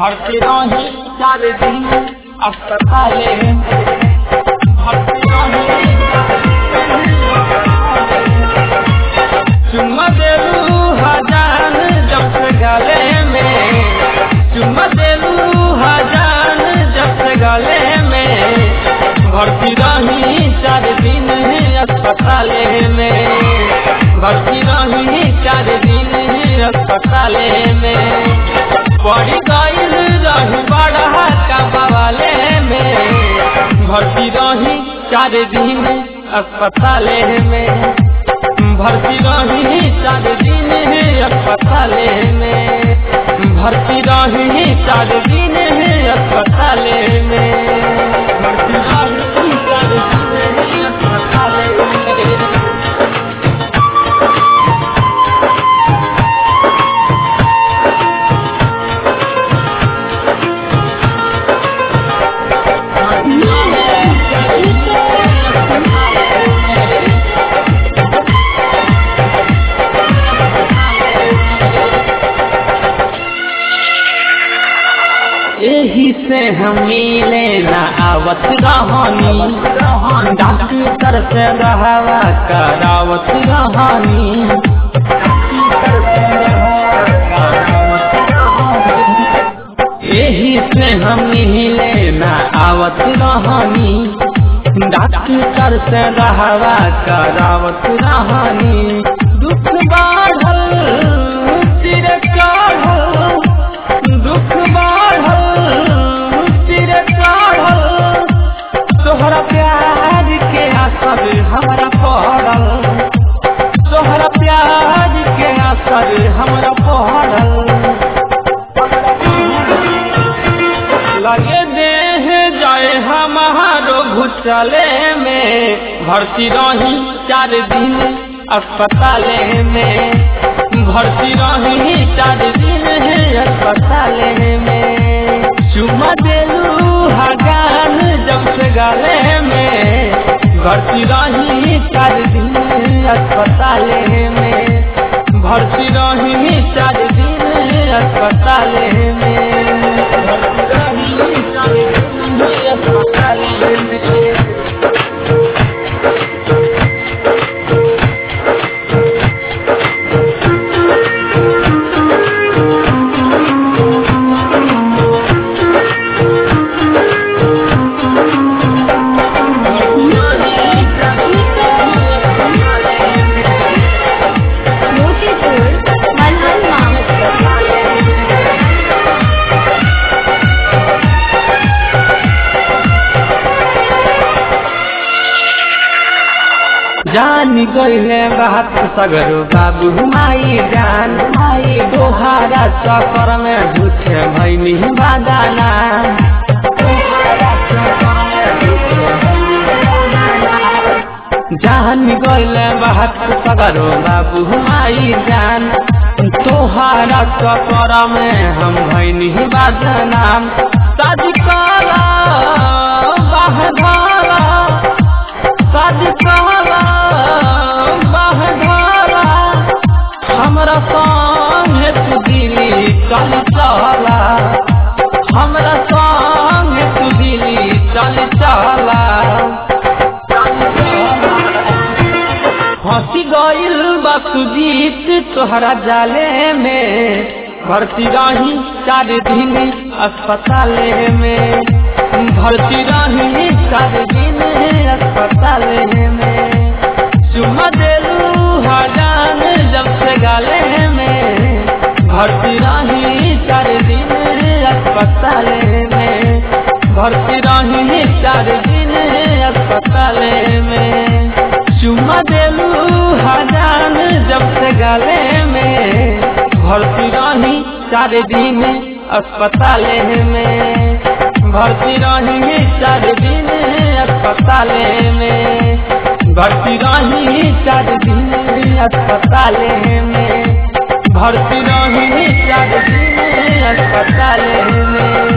भर्ती रही चार दिन अस्पताले में भर्ती रही चुम्मा देलू हजान जब से गले में चुम्मा देलू हजान जब से गले में भर्ती रही चार दिन अस्पताले में भर्ती रही चार दिन अस्पताले में पड़ी गईल रही बड़ा का बवाले में भर्ती रही चार दिन अस्पताले में भर्ती रही चार दिन अस्पताले में भर्ती रही चार दिन अस्पताले में भर्ती रही चार दिन अस्पताले में यही से हम मिले न आवत रहनी डॉक्टर से रहवा करावत रहनी यही से हम मिले न आवत रहनी डॉक्टर से रहवा करावत रहनी दुख बाढ़ल सिर चढ़ल दुख बाढ़ल सिर चढ़ल तोहरा प्यार के असर हमरा पड़ल तोहरा प्यार के असर हमरा पड़ल लगे देह जाए हमारो घुटले में भर्ती रही चार दिन अस्पताले में भर्ती रही चार दिन अस्पताले में चुमा देलू हगान जब से गले में भर्ती रही चार दिन अस्पताले में भर्ती रही चार दिन अस्पताले में भर्ती रही चार दिन अस्पताले में मोतीपुर मलहल जान गईले बात सगरो बाबू माई जान माई दोहारा चक्कर में झूठे भैनी बादाना जान गईले बात सगरो बाबू माई जान तोहारा चक्कर में हम भैनी बादाना शादी करा बाहधारा शादी कहला बहधारा हमरा संगे तू दिली चल चला हमरा संगे तू दिली चल चला हंसी गईल बसुजीत तोहरा जाले में भर्ती रही चार दिन अस्पताले में भर्ती रही चार दिन अस्पताले में चुमा देलू हजान जब से गाले में भर्ती रही चार दिन अस्पताले में भर्ती रही चार दिन अस्पताले में चुमा देलू हजान जब से गाले में भर्ती रही चार दिन अस्पताले में भर्ती रही चार दिन अस्पताले में भर्ती रही चार दिन अस्पताले में भर्ती रही चार दिन अस्पताले में